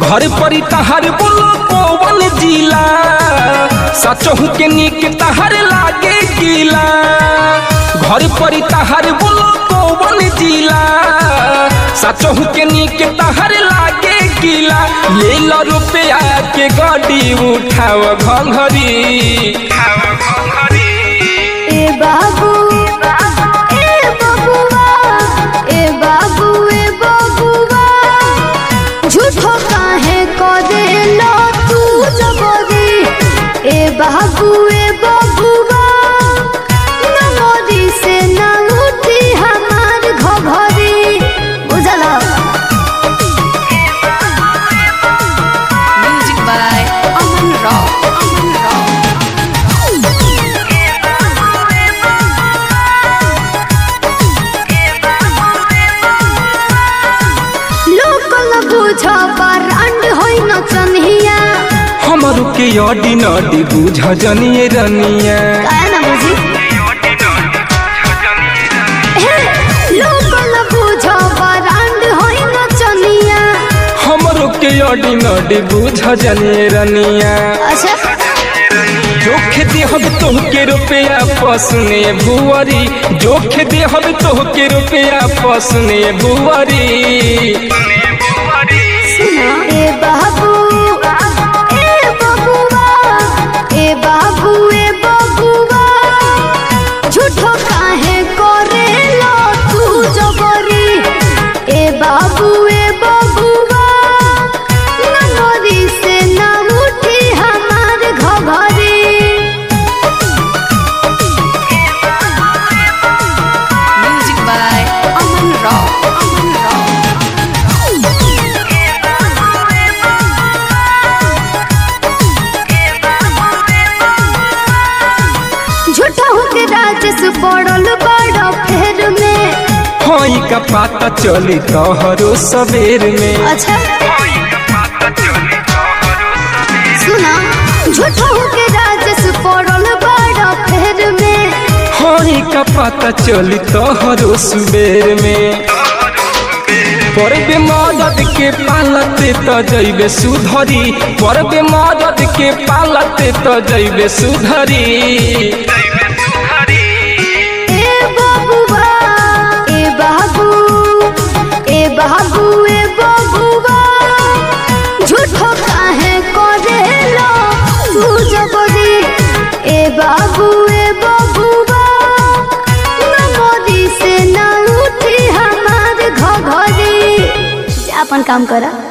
घर परी तहार बोलो पवन जिला सचहु के निक तहार लागे गीला घर परी तहार बोलो पवन जिला सचहु के निक तहार लागे गीला ले लो रुपया के गाड़ी उठाव घंघरी ए बाबू ए बबुआ ए बाबू ए बबुआ झूठो काहे करेलो तू जबरी ए बाबू ए बबुआ नमोरी से ना उठी हमार घघरी बुझला Music by Aman Rao. Aman Rao. Local बुझ बरांड होई नचनिया हमरू के अडी नडी बुझ जनिए रनिया काहे ना बुझी हे, लोकल बुझ बरांड होई नचनिया हमरो के अडी नडी बुझ जनिए रनिया अच्छा जोख दे हम तोहके रुपया पसने बुआरी जोख दे हम तोहके रुपया पसने बुआरी सुना ए बाबू ए बबुआ ए बाबू ए बबुआ झूठो काहे करेलो तू जबरी ए बाबू ए बबुआ ननोरी से ना उठी हमार घघरी Music by Aman Rao. Aman Rao. झूठा होके राजस पड़ल बड़ फेर में हई का पाता चली तोहरो सवेर में अच्छा सुना झूठा होके राजस पड़ल बड़ फेर में हई का पाता चली तोहरो सुबेर में परबे मदद के पालते त जैबे सुधरी परबे मदद के पालते त जैबे सुधरी ए बबुआ ए बाबू ए बाबू ए बबुआ झूठो काहे करेलो तू जबरी ए बाबू ए बबुआ नमोदी से ना उठी हमार घघरी जा अपन काम करा